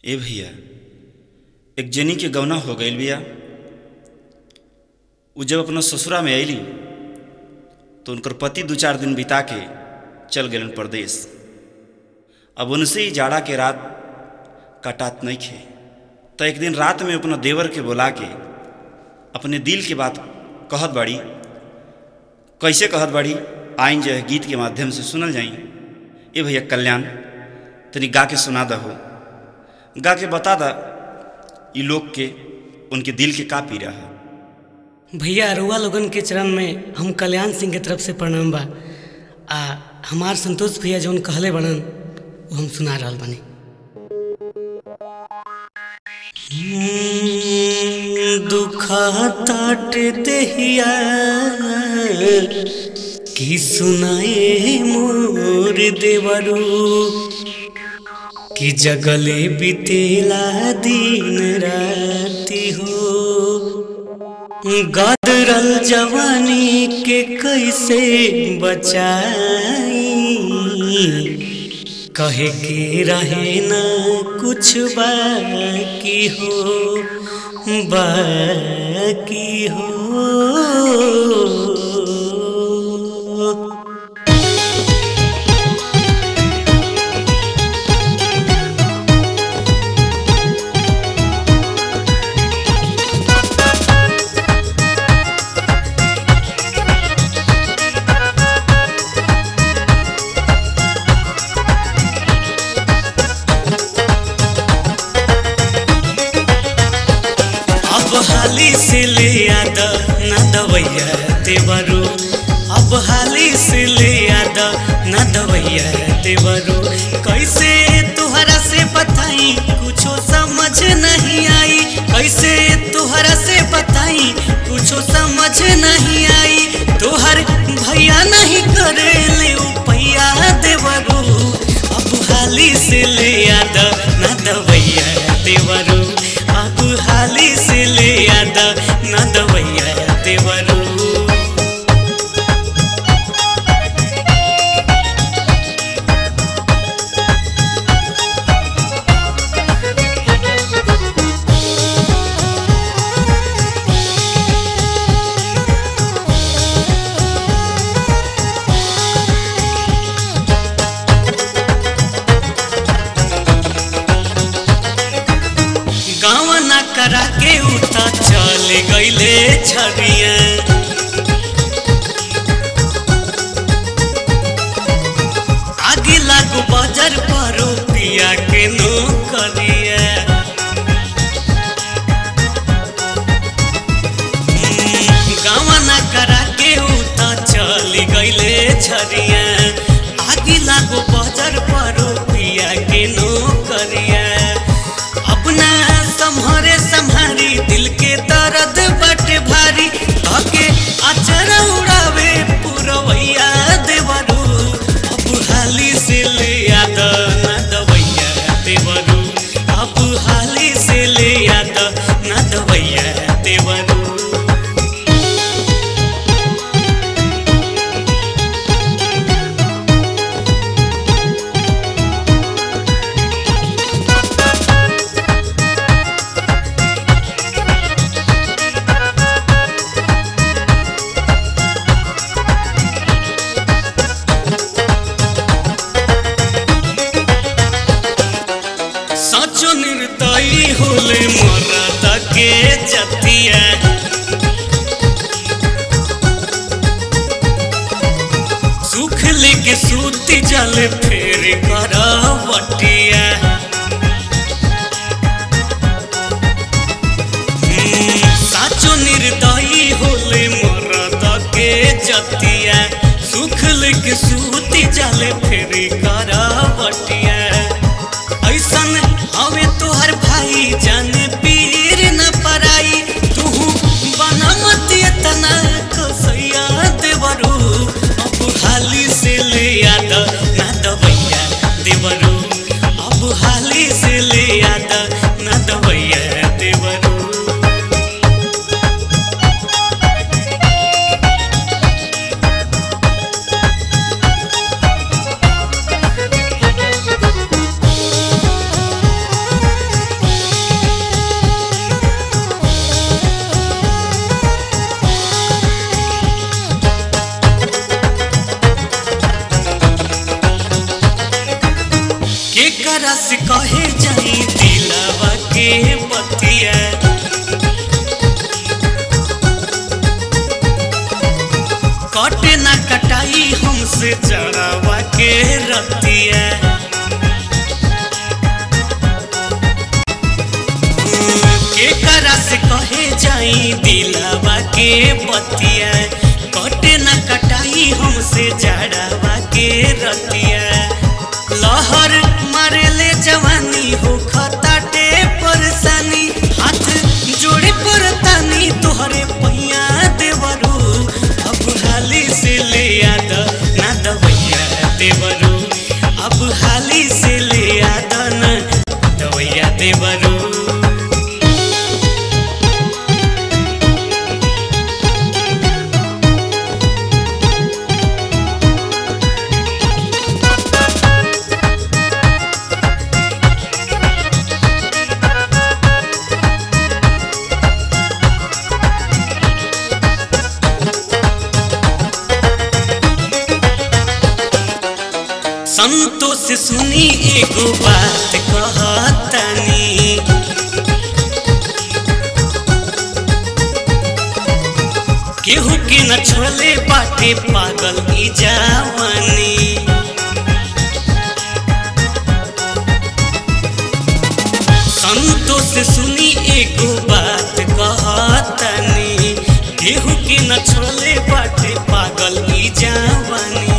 ए भैया एक जनी के गौना हो गईल बिया उ जब अपना ससुरा में अयली तो उनकर पति दू चार दिन बिता के चल गए परदेश अब उनसे ही जाड़ा के रात कटात नहीं खे तो एक दिन रात में अपना देवर के बुला के अपने दिल के बात कहत बाड़ी कैसे कहत बाड़ी आइन जो है गीत के माध्यम से सुनल जाई ए भैया कल्याण तनी गा के सुना दहो गा के बता दा ई लोग के उनके दिल के का पी रहा भैया अरुआ लोगन के चरण में हम कल्याण सिंह के तरफ से प्रणाम बा आ हमार संतोष भैया जौन कहले बड़न वो हम सुना रहल बानी दुखाताट देहिया की सुनाए मोर देवरू कि जगले बितेला दिन राति हो गदरल जवानी के कैसे बचाई कहे के रहे न कुछ बाकी हो बाकी हो अब हाली से ले आद न दवैया देवरू अब हाली से ले आद न दवैया देवरू कैसे तुहरा से बताई कुछो समझ नहीं आई कैसे तुहरा से बताई कुछो समझ नहीं आई तोहर भैया नहीं करे ले पैया देवरू अब हाली से ले आद न दवैया देवरू अब हाली से ले आद न दवैया देवरू गाँव ना करा के उठा चल गईले छड़िया आगे लागू बाजार पर पिया के नो करिया गाँव ना करा के उठा चल गईले छड़िया आगे लागू बाजार पर पिया के नो करिया अपना सम्हरे सम्हारी दिल के दर्द बट भारी धके अचर उड़ावे पुरवैया देवरू अब हाली से ले आद न दवैया देवरू अब हाली से ले आद न दवैया देवरू सचो निर्दयी होले मरद के जतिया सुख लेके सूती जल फेर करवटिया हम्म, साचो निर्दयी होले मरद के जतिया सुख लेके सूती जल फेर करवटिया ऐसन हवे तोहर भाई जाने पीर न पराई तू बनमत तना कसैया देवरू अब हाली से ले आद न दवैया देवरू अब हाली से ले आद न दवैया देवरू केकरा से कहे जाई दिलावा के बतिया कटे न कटाई हमसे जाड़ावा के रतिया लहर मारेले जवानी हो खताटे परेशानी हाथ जोड़े परतानी तोहरे पैया देवरू अब हाली से ले आद ना दवैया देवरू अब हाली से ले आद ना दवैया देवरू संतोष सुनी एगो बात कहतनी केहू के न छोले बाटे पागल ई जावानी संतोष सुनी एगो बात कहतनी केहू के न छोले बाटे पागल ई जावानी